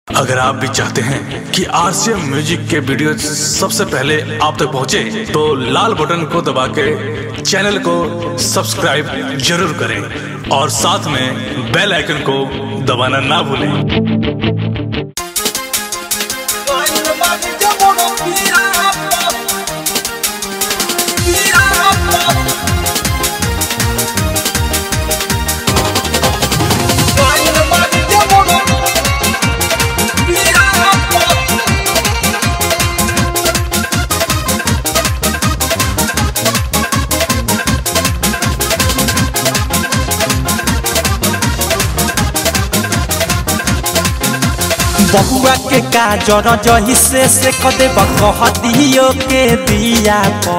अगर आप भी चाहते हैं कि आरसीएम म्यूजिक के वीडियो सबसे पहले आप तक पहुंचे, तो लाल बटन को दबा के चैनल को सब्सक्राइब जरूर करें और साथ में बेल आइकन को दबाना ना भूलें बबुआ के काजर जही से से कदे कह दियो के दिया प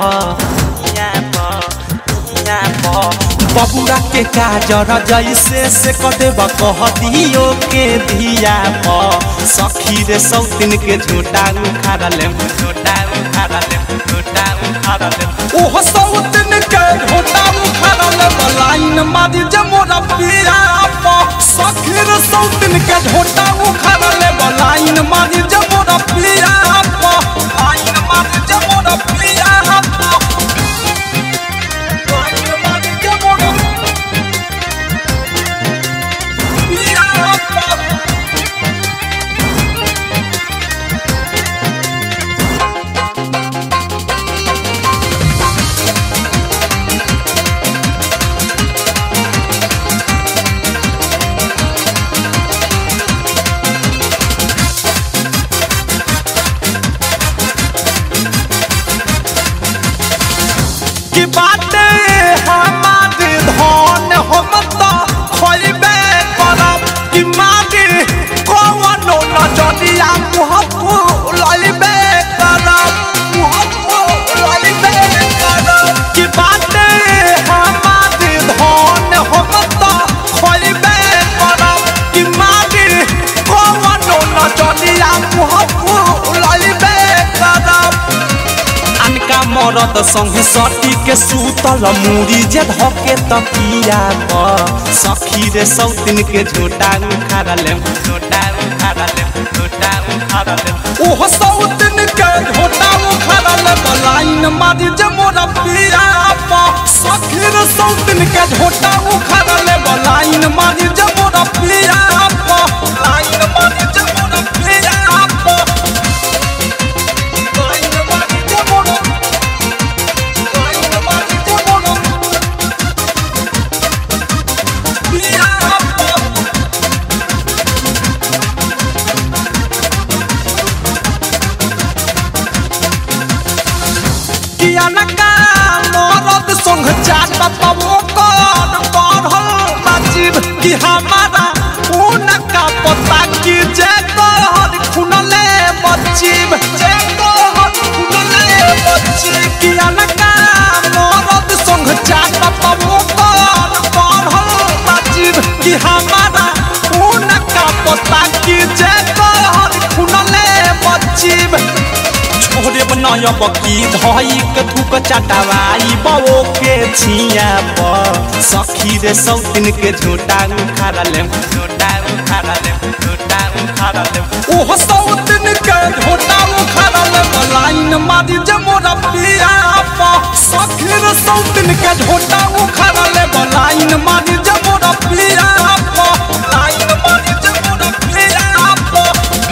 बबुआ के काजर जैसे से कदे कह दियो के दिया प सखी रे सौतिन के झूठा उखाड़ ले झूठा उखाड़ ले झूठा उखाड़ ले ओह सौतिन के झूठा उखाड़ ले लाइन मारी जे मोरा पिया प सखी रे सौतिन के झूठा उखाड़ ले लाइन मारी जे मोरा पिया प लाइन मारी जे मोरा पिया प लाइन मारी जे मोरा पिया प की बाटे हमारे धन हम तो खोलबे करब कि मागे कौनो नजरिया मुहब्बू लइबे करब मुहब्बू लइबे करब की बाटे हमारे धन हम तो खोलबे करब कि मागे कौनो नजरिया मुहब्बू लइबे करब अनका मरद संगे सटी के सूतल मुड़ी जे धके तकिया प सखी रे सौतिन के झोटा उखाड़ ले झोटा उखाड़ ले झोटा उखाड़ ले ओह सौतिन के झोटा उखाड़ ले लाइन मारी जे मोरा पिया प सखी रे सौतिन के झोटा उखाड़ ले लाइन मारी जे मोरा पिया प लाइन मारी जे मोरा पिया प लाइन मारी जे मोरा संग चाट तबो कर पढ़ल नाचिब कि हमारा उनका पता कि जे कहर खुनले बचिब जे कहर खुनले बचिब कि अनका मरद संग चाट तबो कर पढ़ल नाचिब कि हमारा उनका पता कि जे कहर खुनले बचिब छोरे बनायब की धई के थूक चटवाई बो के छिया प सखी रे सौतिन के झूठा उखाड़ ले झूठा उखाड़ ले झूठा उखाड़ ले ओह सौतिन के झूठा उखाड़ ले लाइन मारी जे मोरा पिया प सखी रे सौतिन के झूठा उखाड़ ले लाइन मारी जे मोरा पिया प लाइन मारी जे मोरा पिया प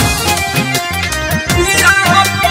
पिया प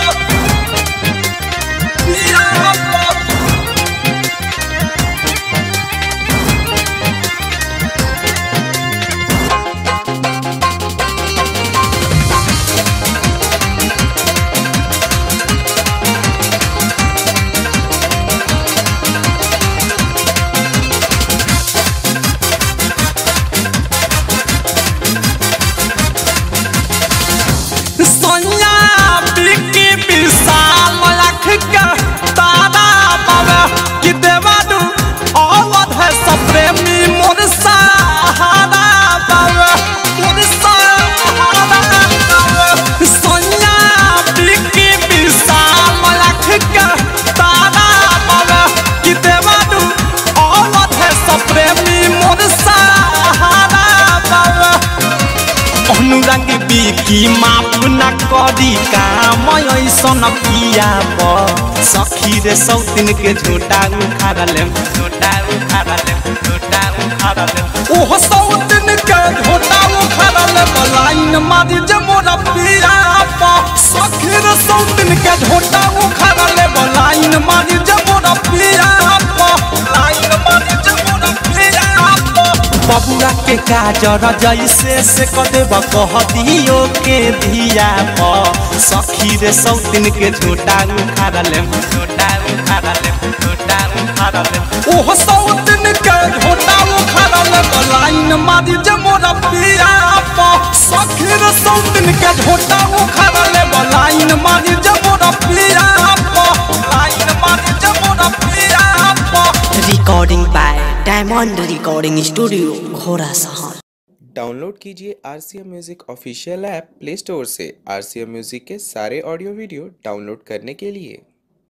माफ न करी काम ऐसन पिया प सखी रे सौतिन के झूठा उखाड़ लेम झूठा उखाड़ लेम झूठा उखाड़ लेम ओह सौतिन के झूठा उखाड़ लेम लाइन मारी जे मोरा पिया प सखी रे सौतिन के झूठा उखाड़ लेम लाइन मारी जे मोरा पिया प लाइन मारी जे मोरा पिया प बबुआ के काजर जैसे से कदेब कह दियो के धिया प सखी रे सौतिन के झूठा उखाड़ लेम झूठा उखाड़ लेम झूठा उखाड़ लेम ओह सौतिन के झूठा उखाड़ लेम लाइन मारी जे मोरा पिया प सखी रे सौतिन के झूठा उखाड़ लेम लाइन मारी जे मोरा पिया प लाइन मारी जे मोरा पिया प recording by diamond recording studio Ghorasahan download कीजिए R C M music official app play store से आर सी एम म्यूज़िक के सारे ऑडियो वीडियो डाउनलोड करने के लिए